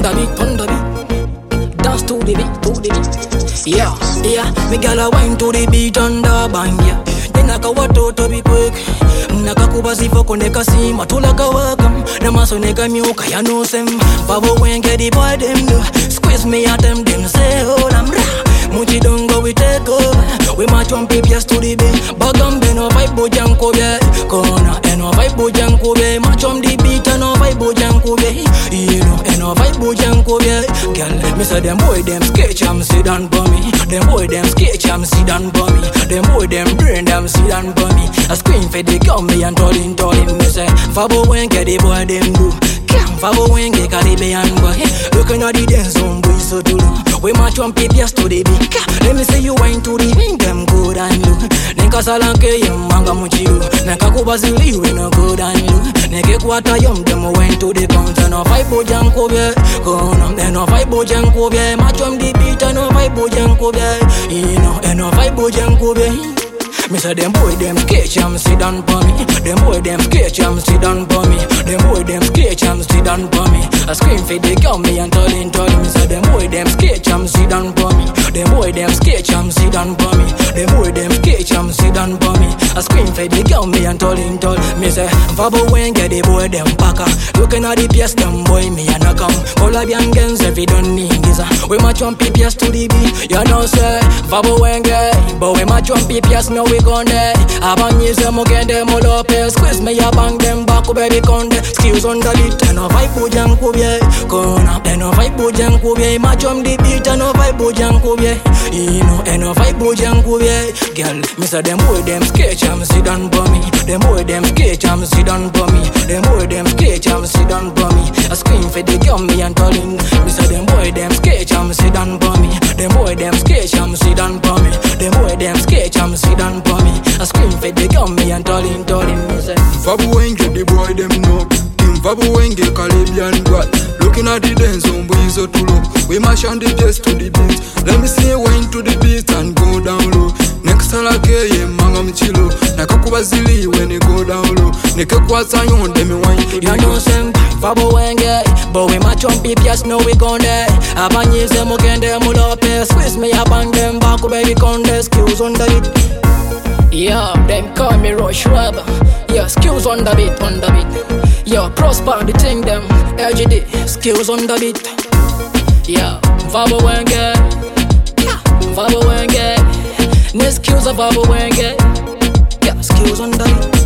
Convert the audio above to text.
the beat, on the beat. Dance to the beat, to the beat. Yeah, yeah, me gyal a wine to the beat and the bang, yeah. Ninaka watoto be quick nakakuba zivoko nekasima tulakawakam namaso nekamyuka yanosem vavo wenge the boy dem do squeeze me at them them say hold am ra muchidongo we take over we march on PPS to the beat bagam beno vibe bojanko be kona eno vibe bojanko be march on the beat eno vibe bojanko be you know eno vibe bojanko be girl me say them boy them sketch am sit down for me them boy them sketch am sit down for me them boy them brain them sit down for me I scream for the gun me and tolling tolling me say Fabo wenge the boy them do Cam Fabo wenge Caribbean boy Looking at the dance zone boy so do We march on PPS to the beat Let me say you wine to the beat them good and look Ninka salanke yem manga muchiru Ninka kubazili we no good and look Nike kwata yom them went to the counter No fight bojanko be Kono Eno fight bojanko be March on the beat no fight bojanko be You know Eno fight bojanko be me say them boy them sketch am sit down for me. Them boy them sketch am sit down for me. Them boy them sketch am sit down for me. I scream for the girl me and telling telling me say them boy them sketch am sit down for me. Them boy them sketch am sit down for me. Them boy them sketch am sit down for me. I scream for the girl me and telling tell me say Fabo when get the boy them packer. Looking at the PS them boy me and I come. Colombian gangs every don't need this. We match on PPS to the beat. You know say Fabo when get, but we match on PPS now we gone there. Abanyise mugende mulope Squeeze me a bang them back baby konde Skills on the beat Eno vibe bujan kubye Kona Eno vibe bujan kubye Machom the beat Eno vibe bujan kubye Ino Eno vibe bujan kubye Girl Me say them boy them sketch am sit down for me Them boy them sketch am sit down for me Them boy them sketch am sit down for me I scream for the girl me and telling Me say them boy them sketch am sit down for me Them boy them sketch am sit down for me Them boy them sketch am sit down for me I scream for the girl me and telling telling me say Vabu wenge the boy them know King Vabu wenge Caribbean boy Looking at the dance on boys so too low We mash on the just to the beat Let me see wine to the beat and go down low Next alake ye manga mchilo Nakakuba zili when you go down low Neke kwasa yonde me wine to the You know some Fabo wenge But we match on PPS now we gone there Abanyise mugende mulope Squeeze me a bang them back baby konde Skills on the beat Yeah, them call me Rush Web Yeah, skills on the beat, on the beat Yeah, prosper the thing them LGD, skills on the beat Yeah, Fabo wenge Yeah, Fabo wenge Ne skills of Fabo wenge Yeah, skills on the beat